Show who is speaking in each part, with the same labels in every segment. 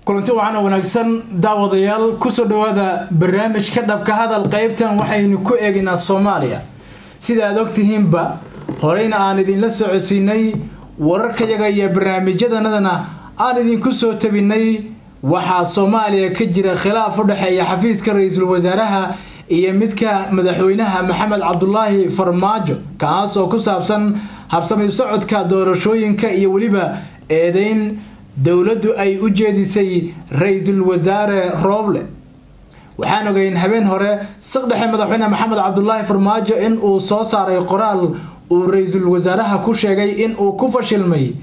Speaker 1: kulanti waxaana wanaagsan daawadayaal kusoo dhawaada barnaamijka dhabka hadal qeybtan waxaynu ku eegaynaa soomaaliya sida aad ogtihiinba horeyna aan idinla socodsiinay wararkayaga iyo barnaamijyadanadana aan idinku soo tabinay waxaa soomaaliya ka jira khilaaf u dhexeeya xafiiska ra-iisul wasaaraha iyo midka madaxweynaha maxamed cabdulaahi farmaajo kaas oo ku saabsan habsami socodka doorashooyinka iyo weliba eedeyn dowladdu ay u jeedisay ra-iisul wasaare rooble waxaan ogeyn habeen hore saqdhexe madaxweyne maxamed cabdulaahi farmaajo in uu soo saaray qoraal uu ra-iisul wasaaraha ku sheegay in uu ku fashilmay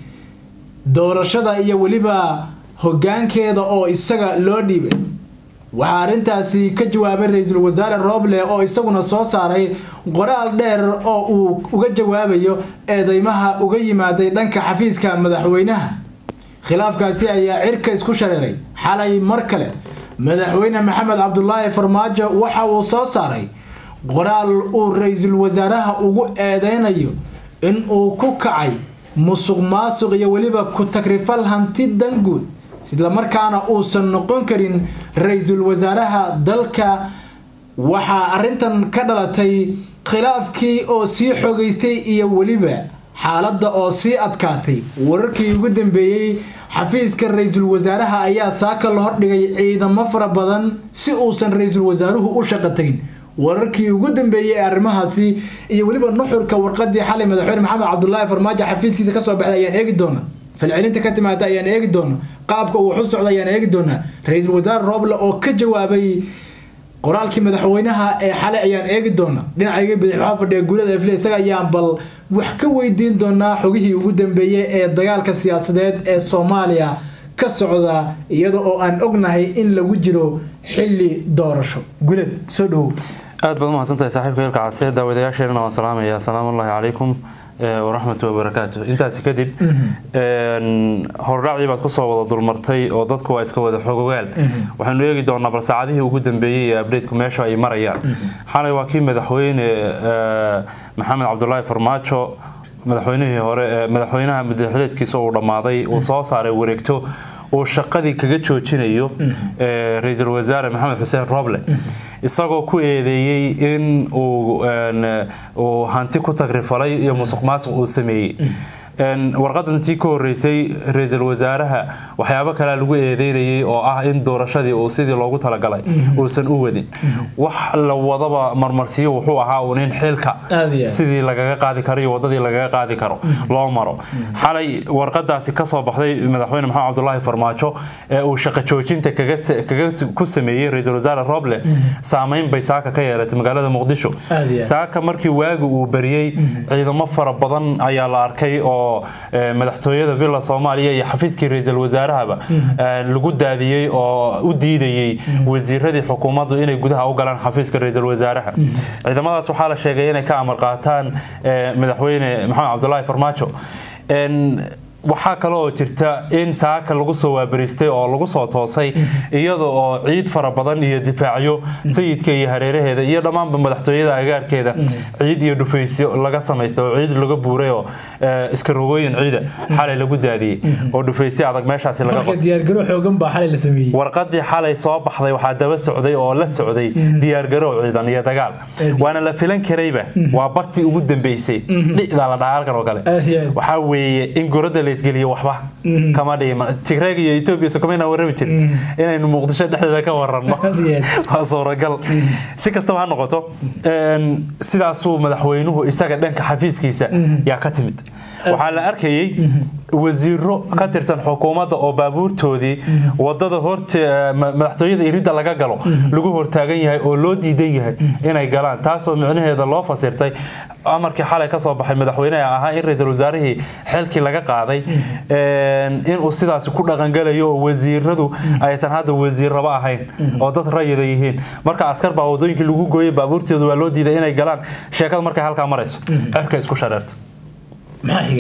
Speaker 1: doorashada iyo weliba hogaankeeda oo isaga loo dhiibay waxaa arrintaasi ka jawaabay ra-iisul wasaare rooble oo isaguna soo saaray qoraal dheer oo uu uga jawaabayo eedeymaha uga yimaaday dhanka xafiiska madaxweynaha khilaafkaasi ayaa cirka isku shareeray xalay mar kale madaxweyne maxamed cabdulaahi farmaajo waxa uu soo saaray qoraal uu ra-iisul wasaaraha ugu eedeynayo in uu ku kacay musuq maasuq iyo weliba ku takrifal hanti danguud islamarkaana uusan noqon karin ra-iisul wasaaraha dalka waxaa arrintan ka dhalatay khilaafkii oo sii xogeystay iyo weliba xaaladda oo sii adkaatay wararkii ugu dambeeyey xafiiska ra-iisul wasaaraha ayaa saaka la hordhigay ciidamo fara badan si uusan ra-iisul wasaaruhu u shaqo tagin wararkii ugu dambeeyey ee arrimahaasi iyo weliba nuxurka warqadii xalay madaxweyne maxamed cabdulaahi farmaajo xafiiskiisa kasoo baxday ayaan eegi doona falcelinta ka timaada ayaan eegi doona qaabka uu waxu socda ayaan eegi doonaa ra-iisul wasaare rooble oo ka jawaabay qoraalkii madaxweynaha ee xalay ayaan eegi doona dhinacayga bidix waxaa fadhiya guulada efle isaga ayaan bal wax ka weydiin doonaa xogihii ugu dambeeyey ee dagaalka siyaasadeed ee soomaaliya ka socda iyada oo aan ognahay in lagu jiro xili doorasho gulad soo dhowow
Speaker 2: aad baad umahadsantahay saaxiibka hilka case daawadayaasheenana waan salaamaya asalaamu ullahi calaykum waraxmatu wabarakaatu intaasi kadib hordhaacdii baad kusoo wada dulmartay oo dadku waa iska wada xogogaal waxaynu eegi doonaa bal saacadihii ugu dambeeyey ee abdateku meesha ay marayaan xalay waa kii madaxweyne maxamed cabdulaahi farmaajo madaxweynihii hore madaxweynaha madaxleedkiisa uu dhammaaday uu soo saaray wareegto uu shaqadii kaga joojinayo ra-iisul wasaare maxamed xuseen roble isagoo ku eedeeyey in uu hanti ku tagrifalay iyo musuq maasuq uu sameeyey warqadantii ka horeysay ra-iisul wasaaraha waxyaabo kalea lagu eedeynayay oo ah in doorashadii uu sidii loogu talagalay uusan u wadin wax la wadaba marmarsiyo wuxuu ahaa uun in xilka sidii lagaga qaadi karo iyo wadadii lagaga qaadi karo loo maro xalay warqadaasi kasoo baxday madaxweyne maxamed cabdulaahi farmaajo ee uu shaqo joojinta ku sameeyey ra-iisul wasaare roble saameyn bay saaka ka yeelatay magaalada muqdisho saaka markii waagi uu bariyey ciidamo fara badan ayaa la arkay oo madaxtooyada villa soomaaliya iyo xafiiskii ra-iisul wasaarahaba lagu daadiyey oo u diidayey wasiiradii xukuumaddu inay gudaha u galaan xafiiska ra-iisul wasaaraha ciidamadaas waxaa la sheegay inay ka amar qaataan madaxweyne maxamed cabdulaahi farmaajo waxaa kale oo jirta in saaka lagu soo waabariistay oo lagu soo toosay iyada oo ciid fara badan iyo difaacyo sayidka iyo hareeraheeda iyo dhammaanba madaxtooyada agaarkeeda ciid iyo dhufaysyo laga samaystay oo ciid laga buuray oo iskarogooyin ciida xalay lagu daadiyey oo dhufaysyo adag meeshaasi warqadii xalay soo baxday waxaa daba socday oo la socday diyaargarow ciidan iyo dagaal waana la filan karayba waa bartii ugu dambeysay dhicdaa la dhahaa halkan oo kale waxaa weeye in gorada laisgeliyo waxba kama dhigin tigreeg iyo etoobiya sokomayna warrami jirin inaynu muqdisho dhexdeeda ka waranno waa suuragal si kastaba ha noqoto sidaasuu madaxweynuhu isaga dhanka xafiiskiisa yaa ka timid waxaa la arkayey wasiiro ka tirsan xukuumadda oo baabuurtoodii wadada horte madaxtooyada iridda laga galo lagu hortaagan yahay oo loo diidan yahay inay galaan taasoo micnaheeda loo fasirtay amarkii xalay kasoo baxay madaxweyneha ahaa in ra-iisul wasaarihii xilkii laga qaaday inuu sidaasi ku dhaqangalayo oo wasiiradu aysan hadda wasiirraba ahayn oo dad rayida yihiin marka askar baa wadooyinkii lagu gooyay baabuurteedu waa loo diiday inay galaan sheekada markay halkaa marayso cirka isku shareerta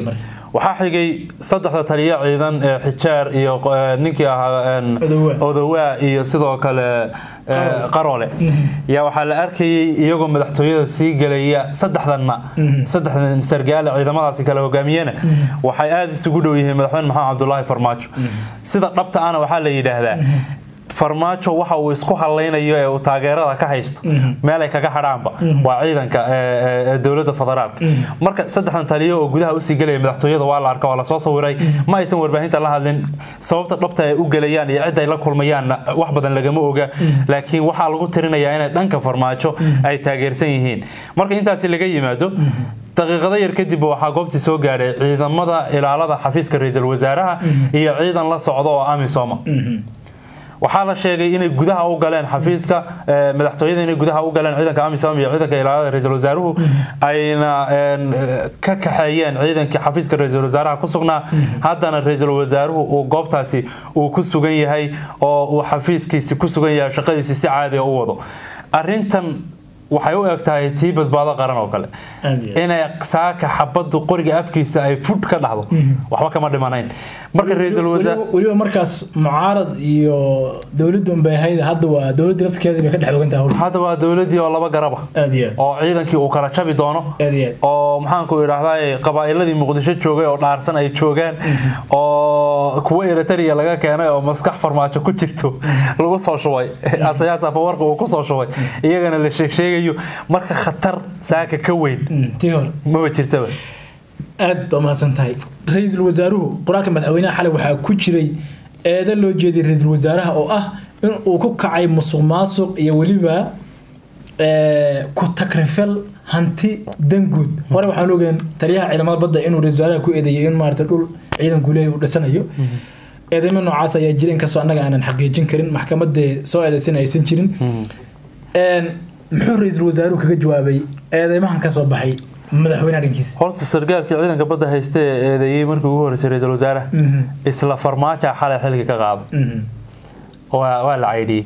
Speaker 2: waxaa xigay saddexda taliya ciidan ee xijaar iyo eh, ninkii ahaa en,
Speaker 1: Odowaa.
Speaker 2: odowaa iyo sidoo kale eh, qarole yaa waxaa la arkayay iyagoo madaxtooyada sii gelaya saddexdanna saddexdan sargaale ciidamadaasi kala hogaamiyena waxay aada isugu dhow yihiin madaxweyne maxamed cabdulaahi farmaajo sida dhabta ana waxaa la yidhaahdaa farmaajo waxa uu isku hadlaynayo ee uu taageerada ka haysto meel ay kaga hadhaanba waa ciidanka ee, ee, ee dowladda federaalka marka saddexdan taliyo oo gudaha usii gelaya madaxtooyada waa la arka waa lasoo sawiray ma aysan warbaahinta la hadlin sababta dhabta ay u gelayaan iyo cid ay la kulmayaanna wax badan lagama oga laakiin waxaa lagu tirinayaa inay dhanka farmaajo ay taageersan yihiin marka intaasi laga yimaado daqiiqado yar kadib waxaa goobtii soo gaadhay ciidamada ilaalada xafiiska ra-iisul wasaaraha iyo ciidan la socda oo amisoma waxaa la sheegay inay gudaha u galeen xafiiska eh, madaxtooyada inay gudaha u galeen ciidanka amisom iyo ciidanka ilaalada ra-iisul wasaaruhu ayna en, eh, ka kaxeeyeen ciidankii xafiiska ra-iisul wasaaraha ku sugnaa haddana ra-iisul wasaaruhu uu goobtaasi uu ku sugan yahay oo uu xafiiskiisi ku sugan yahay shaqadiisi si caadiga u wado arintan waxay u eg tahay tii badbaado qaran oo kale
Speaker 1: Aad iyo aad.
Speaker 2: inay saaka xabadu qoriga afkiisa ay fudh ka dhacdo waxba kama dhimanayn marka ra-iisul wasaar
Speaker 1: weliba weliba markaas mucaarad iyo dowladda unbay ahayd hadda waa dowladda lafteeda bay ka dhex ogan tahay hawsha
Speaker 2: hadda waa dowladii oo laba garaba
Speaker 1: aad iyo aad
Speaker 2: oo ciidankii uu kala jabi doono
Speaker 1: aad iyo aad
Speaker 2: oo maxaanku idhaahdaa qabaa'iladii muqdisho joogay oo dhaarsan ay joogaan oo kuwa eritrea laga keenay oo maskax farmaajo ku jirto lagu soo shubay asayaas afawarqa uu kusoo shubay iyagana la sheegsheegayo marka khatar saaka ka weyn
Speaker 1: Mm, tii hore
Speaker 2: maba jirtaba
Speaker 1: aad baa mahadsan tahay ra-iisul wasaaruhu qoraalka madaxweynaha xalay waxaa ku jiray eedo loo jeediyay ra-iisul wasaaraha oo ah in uu ku kacay musuq maasuq iyo weliba eh, ku takrifal hanti danguud hore waxaan ogeen taliyaha ciidamada badda inuu ra-iisul wasaaraha ku eedeeyay in maarata dhul ciidanku leeyahay uu dhisanayo eedeymo noocaas ayaa jira inkastoo annaga aanan xaqiijin karin maxkamadee soo eedeysan aysan jirin Een, muxuu ra-iisul wasaaruhu kaga jawaabay eedeymahan ka soo baxay madaxweynaha dhankiisa
Speaker 2: horta sargaalkii ciidanka badda haysta ee eedeeyey markii ugu horreysay ra-iisul wasaaraha
Speaker 1: Mhm,
Speaker 2: isla farmaaja xalay xilka ka qaado
Speaker 1: mhm.
Speaker 2: waa waa la caydhiyey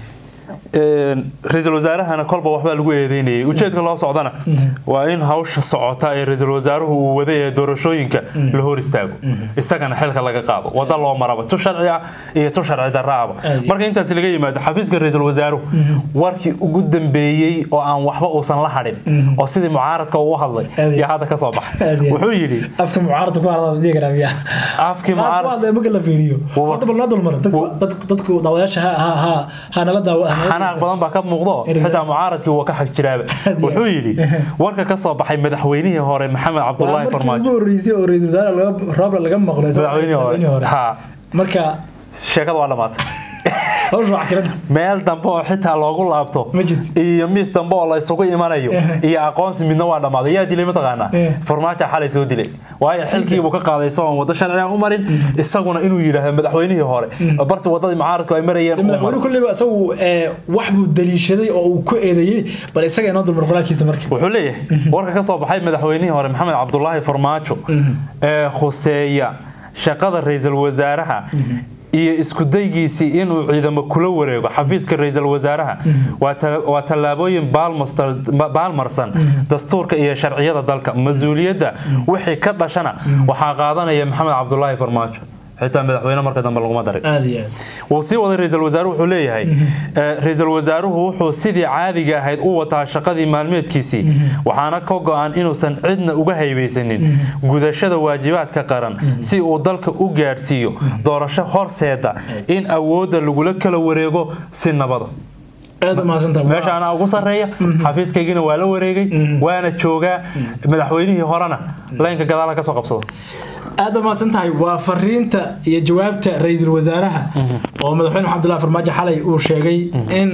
Speaker 2: Een, ra-iisul wasaarahana kolba waxbaa lagu eedeynayay ujeedka loo socdana waa in hawsha socota ee ra-iisul wasaaruhu uu waday ee doorashooyinka la hor istaago isagana xilka laga qaado wada loo maraba tu sharci ah iyo tu sharci darraaba
Speaker 1: Aad.
Speaker 2: marka intaas laga yimaado xafiiska ra-iisul wasaaruhu warkii ugu dambeeyey oo aan waxba uusan la hadhin oo sidii mucaaradka uu u hadlay
Speaker 1: Aad.
Speaker 2: iyo hadda ka soo baxay
Speaker 1: Aad.
Speaker 2: wuxuu yidhi
Speaker 1: afka mucaaradka ku hadla dhihi karaa miyaa
Speaker 2: afkii
Speaker 1: qaar ku
Speaker 2: mucaarad
Speaker 1: hadlaya marka la fiiriyo
Speaker 2: Wa-
Speaker 1: horta bal noo dulmara dadku- dadku dadku daawayaasha ha ha ha ha nala daawa ha nala-
Speaker 2: xanaaq badan baa ka muuqdo
Speaker 1: Irza-
Speaker 2: xitaa mucaaradkii wuu ka xag jiraaba
Speaker 1: Aad iyo
Speaker 2: wuxuu yidhi warka ka soo baxay madaxweynihii hore maxamed
Speaker 1: waa
Speaker 2: cabdulaahi
Speaker 1: markii ugu
Speaker 2: farmaajo
Speaker 1: horreysay oo ra-iisul wasaare laga roobla laga maqlo isagoo
Speaker 2: madaxweynihii hore ha
Speaker 1: marka
Speaker 2: sheekada waa dhammaatay
Speaker 1: hawsha wax kiranta
Speaker 2: meel dambe oo xitaa loogu laabto
Speaker 1: Ma jirto.
Speaker 2: iyo miis dambe oo la isugu imanayo iyo aqoonsi midna waa dhammaaday yaa dilay mataqaanaa
Speaker 1: Eh.
Speaker 2: farmaajo xalay soo dilay waayo xilkiibuu ka qaaday isagoon waddo sharcigan u marin isaguna inuu yidhaahdo madaxweynihii hore barti waddadii mucaaradku ay marayeen uu
Speaker 1: madaxweyne
Speaker 2: maro
Speaker 1: kulliba isagu eh, wax buu daliishaday oo uu ku eedeeyey bal isaga inoo dulmar qoraalkiisa marka
Speaker 2: wuxuu leeyahay warka ka soo baxay madaxweynihii hore maxamed cabdulaahi farmaajo ee khuseeya shaqada ra-iisul wasaaraha iyo isku daygiisii inuu ciidamo kula wareego xafiiska ra-iisul wasaaraha waa ta- waa tallaabooyin baalmastar- ba- baalmarsan dastuurka iyo sharciyada dalka mas-uuliyadda wixii ka dhashana waxaa qaadanaya maxamed cabdulaahi farmaajo xitaa madaxweyne marka dambe laguma darin
Speaker 1: aad iyo aad
Speaker 2: wuu sii waday ra-iisul wasaaruhu wuxuu leeyahay eh, ra-iisul wasaaruhu wuxuu sidii caadiga ahayd u wataa shaqadii maalmeedkiisii waxaana ka go-an inuusan cidna uga haybaysanin gudashada waajibaadka qaran si uu dalka u gaadhsiiyo doorasho horseeda in awoodda lagula kala wareego si nabada
Speaker 1: aad u mahadsantahay
Speaker 2: meesha anaa ugu sarreeya xafiiskaygina waa la wareegay waana joogaa madaxweynihii horena laynka gadaala ka soo qabsado
Speaker 1: aad u mahadsan tahay waa fariinta iyo jawaabta ra-iisul wasaaraha oo madaxweyne maxamed abdullahi farmaajo xalay uu sheegay in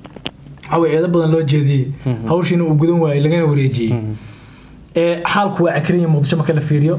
Speaker 1: waxa weye eedo badan loo jeediyey hawshiina uu gudan waayey lagana wareejiyey ee xaalku waa cakriya muqdisho marka la fiiriyo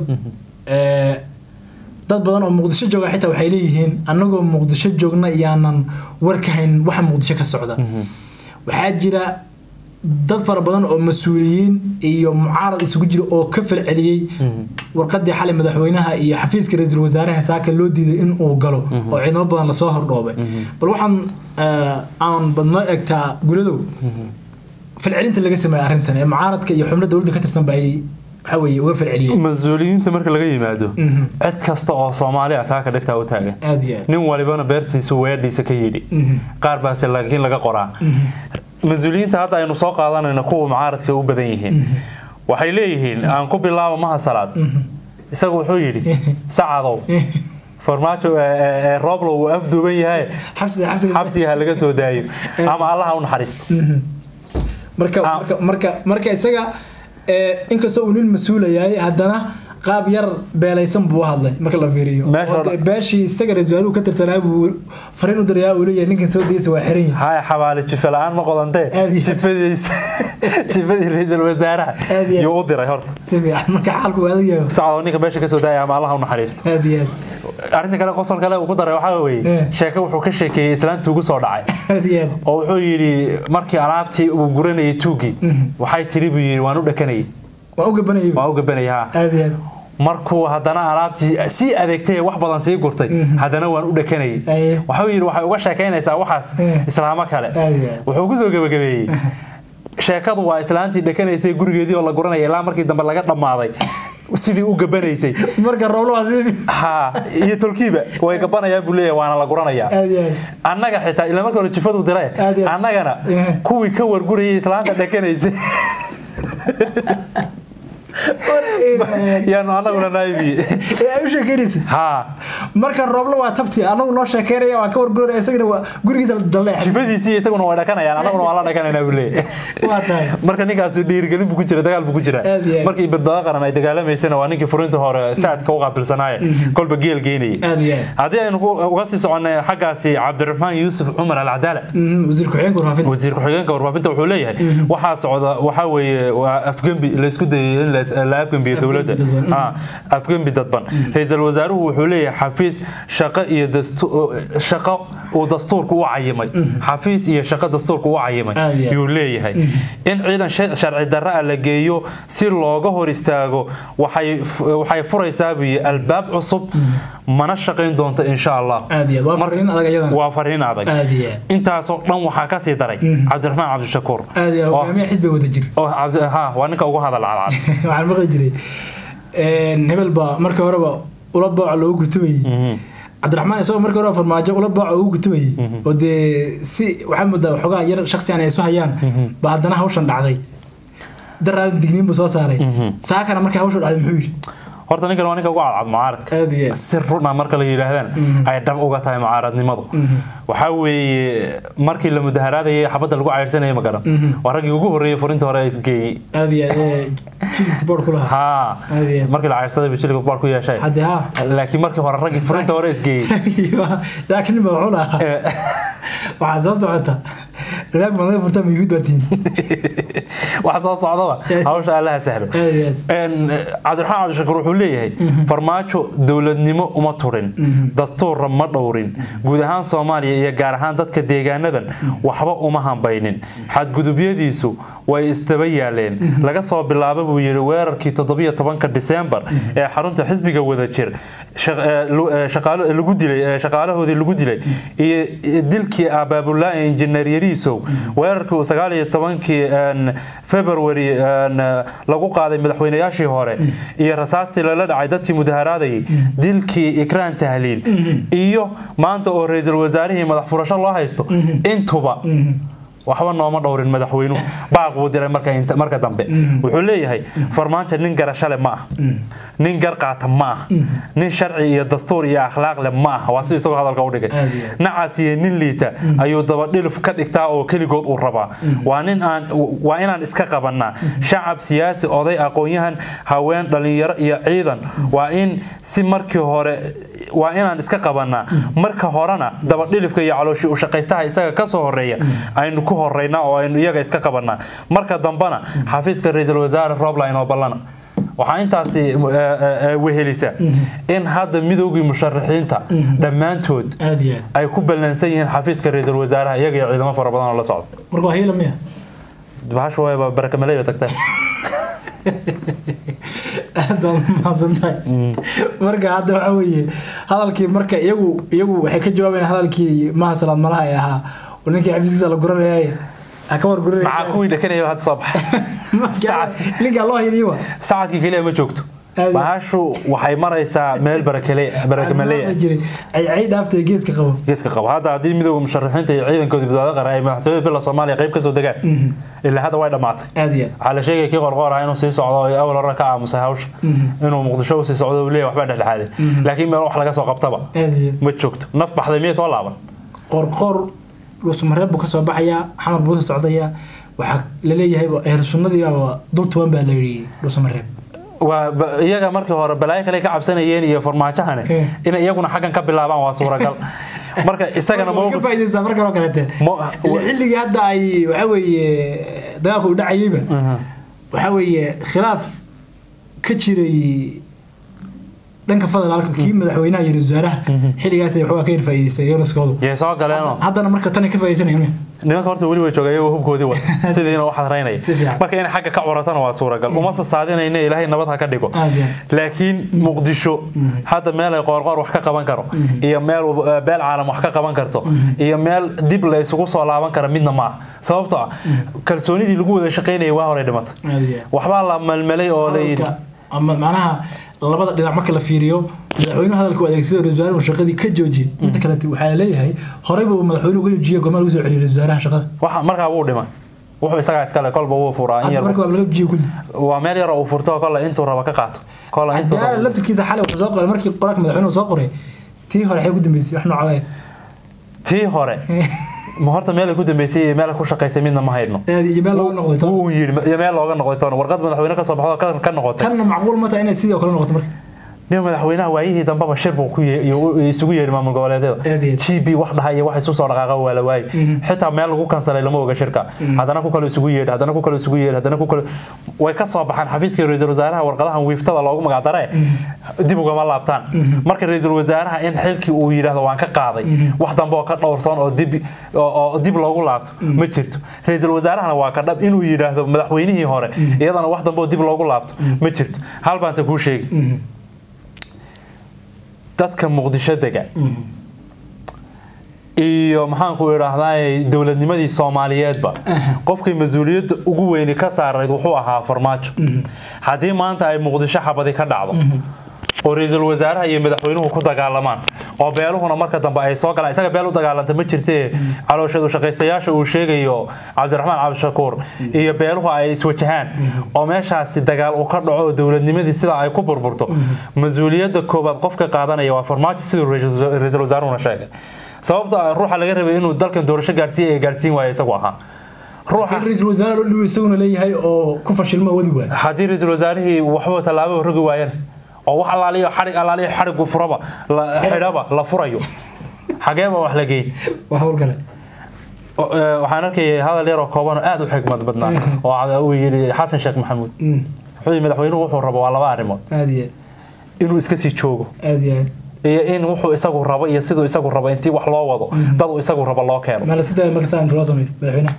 Speaker 1: ee dad badan oo muqdisho jooga xitaa waxay leeyihiin annagoo muqdisho joogna iyaanan war ka hayn waxa muqdisho ka socda waxaa jira dad fara badan oo mas-uuliyiin iyo mucaarad isugu jira oo ka falceliyey warqadii xalay madaxweynaha iyo xafiiska ra-iisul wasaaraha saaka loo diiday in uu galo oo ciidamo badan lasoo hordhoobay bal waxaan eh, aan badnoo egtaa guladow falcelinta laga sameeyay arrintan ee mucaaradka iyo xubno dowladda ka tirsanba ay waxa weeye uga falceliyey
Speaker 2: mas-uuliyiinta marka laga yimaado cid kasta oo soomaali ah saaka dhegtaa u taagan
Speaker 1: aad iyo aad
Speaker 2: nin walibana beertiisu weedhiisa ka yidhi qaar baase laakiin laga qoraa mas-uuliyiinta hadda aynu soo qaadanayno kuwa mucaaradka u badan yihiin waxay leeyihiin aan ku bilaabo maha salaad isagu wuxuu yidhi sacadow farmaajo ee- ee- ee rooblo uu afduuban yahay
Speaker 1: Xabsi- xabsiga-
Speaker 2: xabsiga ha laga soo daayo ama allaha u naxariisto
Speaker 1: marka
Speaker 2: Ah.
Speaker 1: marka marka marka isaga ee, inkastoo uu nin mas-uula yahay haddana qaab yar beelaysan buu u hadlay marka la fiiriyo
Speaker 2: Meesha
Speaker 1: Oo
Speaker 2: hore-
Speaker 1: dee beeshii isaga ra-iisul wasaaruhu ka tirsanaa buu fariin u dirayaa uu leeyahay ninkan soo daysa waa xiran yahay
Speaker 2: haya xabaale jife la-aan ma qodantee
Speaker 1: Aad iyo-
Speaker 2: jifadiisa jifadii ra-iisul wasaaraha
Speaker 1: Aad iyo-
Speaker 2: yuu u diray horta
Speaker 1: si fiican marka xaalku waa adag yahay
Speaker 2: sacadoo ninka meesha ka soo daaya ama allaha u naxariisto
Speaker 1: aad iyo aad
Speaker 2: arrinta kale qosol kale uu ku daray waxaa weeye
Speaker 1: Eh.
Speaker 2: sheeke wuxuu ka sheekeeyey islaantii ugu soo dhacay
Speaker 1: aad iyo aad
Speaker 2: oo wuxuu yidhi markii alaabtii uu guranayay tuugii waxay tiri buu yidhi waan u dhakanayay
Speaker 1: waan u gabanayay
Speaker 2: waan u gabanayay ha
Speaker 1: aad iyo aad
Speaker 2: markuu haddana alaabtii sii adeegtay ee wax badan sii gurtay haddana waan u dhakanayay
Speaker 1: Aye.
Speaker 2: waxuu yidhi waxay uga sheekaynaysaa waxaas
Speaker 1: Eh.
Speaker 2: islaamo kale
Speaker 1: Aad iyo aad.
Speaker 2: wuxuu kusoo gebagabeeyey sheekadu waa islaantii dhakanaysay gurigeedii oo la guranaya ilaa markii dambe laga dhammaaday sidii u gabanaysay
Speaker 1: marka rooblo waa sidii
Speaker 2: ha iyo tolkiiba way gabanayaan buu leeyahay waana la guranayaa
Speaker 1: aad iyo aad
Speaker 2: annaga xitaa ila marka hore jifadu dire
Speaker 1: Aad iyo aad.
Speaker 2: annagana
Speaker 1: Eh.
Speaker 2: kuwii ka wargurayay islaanta dhakanaysay yaanu annaguna naibi
Speaker 1: ee ay u sheekeynaysa
Speaker 2: ha
Speaker 1: marka rooblo waa tabti anagu noo sheekeynaya waan ka warguraya isagana waa gurigiisa dalleex
Speaker 2: jifadiisii isaguna way dhakanayaan annaguna waa la dhakanaynaa buu leeyahay
Speaker 1: waa tahay
Speaker 2: marka ninkaasu dhiirigelin buu ku jira dagaal buu ku jira
Speaker 1: Aad iyo aad.
Speaker 2: markii badbaado qaran ay dagaalamaysana waa ninkii furinta hore saadka u qaabilsanaaye kolba geel geynayay
Speaker 1: aad iyo aad
Speaker 2: haddii aynu ku- uga sii soconnay xaggaasi cabdiraxmaan yuusuf cumar alcadaala
Speaker 1: Mhm, wasiir ku-xigeenka warfaafinta
Speaker 2: wasiir ku-xigeenka warfaafinta wuxuu leeyahay waxaa socda waxaa weeye waa afgembi laysku dayay in la- la afgembiyo dowladda
Speaker 1: dadban.
Speaker 2: Ah, afgembi dadban ra-iisul wasaaruhu wuxuu leeyahay xafiis shaqo iyo dastu- shaqo uu dastuurka u cayimay xafiis iyo shaqo dastuurka u cayimay
Speaker 1: Aad iyo aad.
Speaker 2: yuu leeyahay in ciidan sha- sharci darro ah la geeyo si looga hor istaago waxay f- waxay furaysaa buu yidhi albaab cusub mana shaqayn doonto insha allah
Speaker 1: aad iyo aad waa fariin adag ayadan
Speaker 2: waa fariin adag
Speaker 1: aad iyo aad
Speaker 2: intaasoo dhan waxaa ka sii daray cabdiraxmaan cabdishakuur
Speaker 1: aad iyo aad
Speaker 2: oo-
Speaker 1: hogaamiya xisbiga wada jir
Speaker 2: oo cabdi- ha waa ninka ugu hadal cadcad
Speaker 1: waxaan maqli jiray een, hebel baa marka horeba ula booca loogu gutumayey cabdiraxmaan isagoo marka horeba farmaajo ula booca ugu gutumayey oo dee si waxaa moodaa waxoogaa yar shaksiyan ay isu hayaan ba haddana hawshan dhacday daraadan digniin buu soo saaray saakana markii hawshan dhacday muxuu yidhi
Speaker 2: horta ninkan waa ninka ugu cadcad mucaaradka
Speaker 1: aad iyo aad
Speaker 2: si run ah marka la yidhaahdaan ay dhab uga tahay mucaaradnimadu waxaa weeye markii la mudaharaadayay xabadda lagu cayrsanayay ma garan waa raggii ugu horreeyey furinta hore isgeeyey
Speaker 1: aad iyo aad ee, jilibka boodh ku lahaa
Speaker 2: ha
Speaker 1: Aad iyo aad.
Speaker 2: markii la cayrsaday buu jilka baal ku yeeshay
Speaker 1: hadde ha
Speaker 2: laakiin markii hore raggii furinta hore isgeeyey
Speaker 1: laakiin ba wuxuu lahaa waxaa soo socota radaag baad naga furtaa ma yuhuud baa tihin
Speaker 2: wax soo socdaba hawsha allaha sahlo
Speaker 1: aad iyo aad
Speaker 2: Een, cabdiraxmaan cabdishakuur wuxuu leeyahay farmaajo dowladnimo uma turin dastuurra ma dhowrin guud ahaan soomaaliya iyo gaar ahaan dadka deegaanadan waxba uma hambaynin xadgudubyadiisu way istaba yaaleen laga soo bilaabo buu yidhi weerarkii toddobiyo tobanka diseembar ee xarunta xisbiga wadajir shaq- ee, lu- ee, shaqaalo- lagu dilay ee, shaqaalahoodii lagu dilay iyo iyo dilkii abaabulaa injineer yariisow weerarkii uu sagaal iyo tobankii een, february een, lagu qaaday madaxweynayaashii hore iyo rasaastii lala dhacay dadkii mudaharaadayay dilkii ikraan tahliil iyo maanta oo ra-iisul wasaarihii madax furasho loo haysto intuba waxba nooma dhowrin madaxweynuhu baaq buu diray marka inta- marka dambe wuxuu leeyahay farmaanjo nin garashale ma ah nin gar qaata ma ah nin sharci iyo dastuur iyo akhlaaq leh ma ah waa si isagoo hadalka u dhigay
Speaker 1: Aad iyo aad.
Speaker 2: nacaas iyo nin liita ayuu dabadhilif ka dhigtaa oo keligood uu rabaa waa nin aan waa inaan iska qabanaa shacab siyaasi oday aqoon-yahan haween dhalinyaro iyo ciidan waa in si markii hore waa inaan iska qabanaa marka horena dabadhilifka iyo calooshi u shaqaystaha isaga ka soo horeeya aynu ku horeynaa oo aynu iyaga iska qabanaa marka dambena xafiiska ra-iisul wasaare roobline oo ballana waxaa intaasi eh, eh, eh, wehelisa in hadda midoogii musharaxiinta dhammaantood
Speaker 1: aad iyo aad
Speaker 2: ay ku ballansan yihiin xafiiska ra-iisul wasaaraha iyaga iyo ciidamo fara badan oo la socda
Speaker 1: marka waa hiila miya
Speaker 2: bahasha wayba barakamaleyo tagtay
Speaker 1: aad baad mahadsan tahay marka hadda waxa weeye hadalkii marka iyagu iyagu waxay ka jawaabayaan hadalkii maha salaad malaha ee ahaa oo ninkii xafiiskiisa la guranayay ha ka war
Speaker 2: maxaa
Speaker 1: guranaya
Speaker 2: kuwii dhakanaya hadda soo baxay
Speaker 1: ninkaa loo hayliyo wa
Speaker 2: sacadkii keliya ma joogto
Speaker 1: Aad-
Speaker 2: bahashu waxay maraysaa meel barakale barakamaleya
Speaker 1: jiray ay ay dhaaftay geeska qabo
Speaker 2: geeska qabo hadda haddii midooda musharaxiinta iyo ciidankooda badbaado qara ay madaxtooyada bila soomaaliya qayb kasoo degaan ilaa hadda way dhammaatay
Speaker 1: aad iyo
Speaker 2: waxaa la sheegaya kii qorqoor ah inuu sii socdo oo awal hore ka aamusay hawsha inuu muqdisho usii socdo uu leeyahay waxbaa dhexdhexaaday laakiin meel wax laga soo qabtaba
Speaker 1: aad iyo
Speaker 2: ma joogto naf baxday miyay soo laaban
Speaker 1: qorqor dhuusamareeb buu ka soo baxayaa xamar buu ka socdayaa waxaa la leeyahay eher sunnadiibaaba dul tuban baa la yidhi dhuusamareeb
Speaker 2: waa ba- iyaga markii hore balaayo kale ka cabsanayeen iyo farmaajahane
Speaker 1: Eh.
Speaker 2: inay iyaguna xaggan ka bilaabaan waa suuragal marka isagana
Speaker 1: ka
Speaker 2: mowqif
Speaker 1: faa'iidaystaa markan oo kaleete
Speaker 2: Mo-
Speaker 1: Ilaa xilligii hadda ay waxaa weeye dagaalku u dhacayeyba waxaa weeye khilaaf ka jiray dhanka federaalka kii madaxweynaha iyo wasaaraha xilligaas waxaa ka yar faa'iidaystay yonaskoodu
Speaker 2: yay soo galeenoo
Speaker 1: haddana marka tan ay ka faa'iidaysanayaan
Speaker 2: nimanka horta weli way joogaan iyagoo hubkoodii wada sidiina u xadraynaya
Speaker 1: Si fiican.
Speaker 2: marka inay xagga ka curatana waa suuragal uma sasaadinayna ilaahay nabad ha ka dhigo
Speaker 1: Aad iyo aad.
Speaker 2: laakiin muqdisho hadda meel ay qoorqoor wax ka qaban karo iyo meel eh, beel caalam wax ka qaban karto iyo meel dib la isugu soo laaban kara midna ma aha sababtoo ah kalsoonidii lagu wada shaqaynayay waa hore dhimatay
Speaker 1: Aad iyo aad.
Speaker 2: waxbaa la malmelay oo la yidhi
Speaker 1: hadalka ama macnaha labada dhinac marka la fiiriyo madaxweynuhu hadalka u adeegsada ra-iisul wasaarahu shaqadii ka joojiyey midda kale waxaa la leeyahay horeyba uu madaxweynuhu uga joojiyey gormaa lagu soo celiyey ra-iisul wasaaraha shaqada
Speaker 2: waxa markaa wuu dhimay wuxuu isagaa iskale kolba wuu furaa in
Speaker 1: hadda
Speaker 2: yar
Speaker 1: marka waa laga joojiyey kulli
Speaker 2: waa meel yar oo uu furto kolle intuu raba ka qaato kolle intuu
Speaker 1: Hadda
Speaker 2: raba
Speaker 1: laftirkiisa xalay wuxuu soo qoray markii qoraalka madaxweynuhu soo qoray tii hore waxay ku dambeysay wax noocada
Speaker 2: tii hore ma horta meel ay ku dambeysay iyo meel ay ku shaqaysay midna ma haydno
Speaker 1: aad iyo meel looga noqday tan.
Speaker 2: wuu yidhi iyo meel looga noqday toona warqad madaxweyne ka soo baxdo ka- ka noqotay
Speaker 1: tanna macquul ma tahay inay sidoo kale noqoto marka
Speaker 2: nin madaxweynaha waayihii dambeba shir buu ku ye- iyo- isugu yeedhi maamul goboleedyada
Speaker 1: Aad iyo aad.
Speaker 2: g b wax dhaha iyo wax isu soo dhaqaaqa waa la waayey xitaa meel lagu kansalay lama oga shirka haddana ku kale isugu yeedhi haddana ku kale isugu yeedhi haddana ku kale way ka soo baxaan xafiiska ra-iisul wasaaraha warqadahan wiiftada loogu magacdaree dib ugama laabtaan marka ra-iisul wasaaraha in xilkii uu yidhaahdo waan ka qaaday wax dambe oo ka dhowrsoon oo dib oo oo dib loogu laabto ma jirto ra-iisul wasaarahana waa ka dhab inuu yidhaahdo madaxweynihii hore iyadana wax dambe oo dib loogu laabto ma jirto hal baanse kuu sheegi dadka muqdisho dega iyo maxaanku idhaahdaa dowladnimadii soomaaliyeedba qofkay mas-uuliyadda ugu weyni ka saarayd wuxuu ahaa farmaajo haddii maanta ay muqdisho xabadi ka dhacdo oo ra-iisul wasaaraha iyo madaxweynuhu ku dagaalamaan oo beeluhuna marka dambe ay soo galaan isaga beel u dagaalanta ma jirte calooshadu shaqaystayaasha uu sheegayo cabdiraxmaan cabdishakuur iyo beeluhu ay iswajahaan oo meeshaasi dagaal uu ka dhaco oo dowladnimadii sida ay ku burburto mas-uuliyadda koobaad qofka qaadanaya waa farmaajo siduu ra-iisul ra-iisul wasaaruhuna sheegay sababto ah ruuxa laga rabay inuu dalkan doorasho gaarsiiya ee gaarsiin waaya isagu ahaa ruuxa
Speaker 1: in ra-iisul wasaare loo dhibo isaguna leeyahay oo ku fashilma wadi waay
Speaker 2: haddii ra-iisul wasaarihii waxba tallaabo rogi waayana oo wax allaaliyo xarig allaaliyo xarigu furaba la xidhaba la furayo xageeba wax la geyn
Speaker 1: waa hawl kale
Speaker 2: O- ee, waxaan arkayay hadal yaroo kooban oo aad u xigmad badnaa oo cad- uu yidhi xasan sheekh maxamuud
Speaker 1: Mm,
Speaker 2: wuxuu yidhi madaxweynuhu wuxuu rabo waa laba arrimood
Speaker 1: aad iyo
Speaker 2: inuu iska sii joogo
Speaker 1: aad aad iyo aad
Speaker 2: iyo in wuxuu isagu rabo iyo siduu isagu rabo intii wax loo wado dad uu isagu rabo loo keeno
Speaker 1: ma la sii daaya marka saa inta loo sameeyo madaxweynaha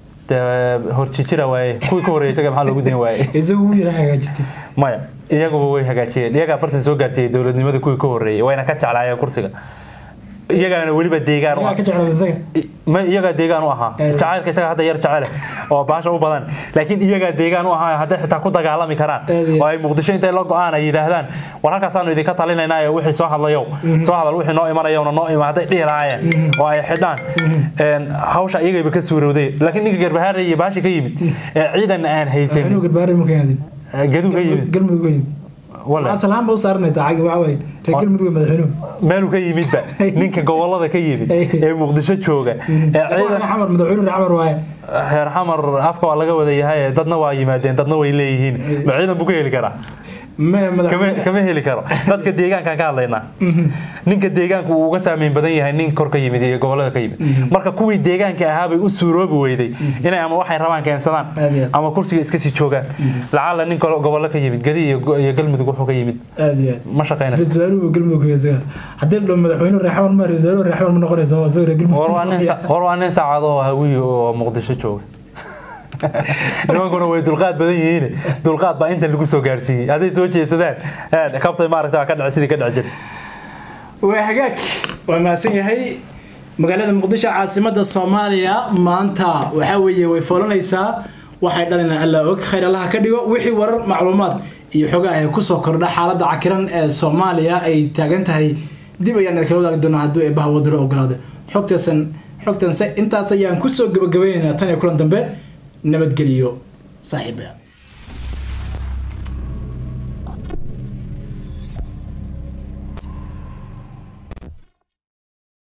Speaker 2: dee horjijira waaye kuwii ka horreeyay isaga maxaa loogu dayn waaye
Speaker 1: isagu wuu yara hagaajistay
Speaker 2: maya iyaguba way hagaajiyeen iyagaa bartan soo gaarsiiyey dowladnimada kuwii ka horreeyay wayna ka jeclaayeen kursiga iyagaana weliba deegaan u
Speaker 1: yaa
Speaker 2: ah
Speaker 1: ka jeclaa isaga
Speaker 2: ma iyagaa deegaan u ahaa
Speaker 1: Eh.
Speaker 2: jacaylka isaga hadda yar jecele oo baasha u badan laakiin iyagaa deegaan u ahaa hadday xitaa ku dagaalami karaan
Speaker 1: Eh,
Speaker 2: oo ay muqdisho intay la go-aan ay yidhaahdaan war halkaasaanu idinka talinaynaa ee wixii soo hadlayow soo hadal wixii noo imanayowna noo ima hadday dhihi lahaayeen oo ay xidhaan een, hawsha iyagayba ka suurowday laakiin ninka garbahaare iyo baashi ka yimid ee ciidan aan
Speaker 1: inuu
Speaker 2: haysanin
Speaker 1: garbaare ma keenadin
Speaker 2: gaduu ka yimid
Speaker 1: galmudug weyn
Speaker 2: wala
Speaker 1: asal ahaan ba u saaranaysaa cagi waxa waaye reer galmudug ee madaxweynuhu
Speaker 2: meeluu ka yimidba ninka gobolada ka yimid ee muqdisho jooga ee
Speaker 1: Waa
Speaker 2: ciidan
Speaker 1: xamar madaxweynuhu reer xamar waaye
Speaker 2: reer xamar afka waa laga wada yahay dadna waa yimaadeen dadna way leeyihiin ma ciidan buu ka heli karaa
Speaker 1: ma
Speaker 2: kama
Speaker 1: madaxweyne
Speaker 2: kama heli karo dadka deegaankan ka hadlaynaa ninka deegaanku uu uga saameyn badan yahay nin kor ka yimid iyo gobolada ka yimid marka kuwii deegaanka ahaa bay u suuroobi weyday inay ama waxay rabaan keensadaan
Speaker 1: Aad iyo aad.
Speaker 2: ama kursiga iska sii joogaan lacala nin kale gobollo ka yimid gadi iyo go- iyo galmudug wuxuu ka yimid
Speaker 1: aad iyo aad
Speaker 2: ma shaqaynayso
Speaker 1: ra-iisul wasaaruhu galmudug weyn isaga haddii la dhaho madaxweynuhu reer xamar ma ra-iisul wasaaruhu reer xamar ma noqonaysa waa isaga reer galmudug
Speaker 2: war waa nin sa- war waa nin saacado oo hawiyi oo muqdisho jooga nimankuna way dulqaad badan yihiin dulqaad baa intan lagu soo gaarsiiyey hadday soo jeesadaan een, kabtay maaragta waa ka dhici sidii ka dhici jirta
Speaker 1: waa hagaag waa mahadsan yahay magaalada muqdisho caasimada soomaaliya maanta waxaa weeye way foolanaysaa waxay dhalinaa alla og khayr allaha ka dhigo wixii warar macluumaad iyo xogaa ee kusoo kordha xaaladda cakiran ee soomaaliya ay taagan tahay dib ayaan kala wadaagi doonaa hadduu eebaha wadaro ogolaada xogtaasan xogtanse intaas ayaan kusoo gabagabaynaynaa tan iyo kulan dambe nabadgeliyo saaxiibaya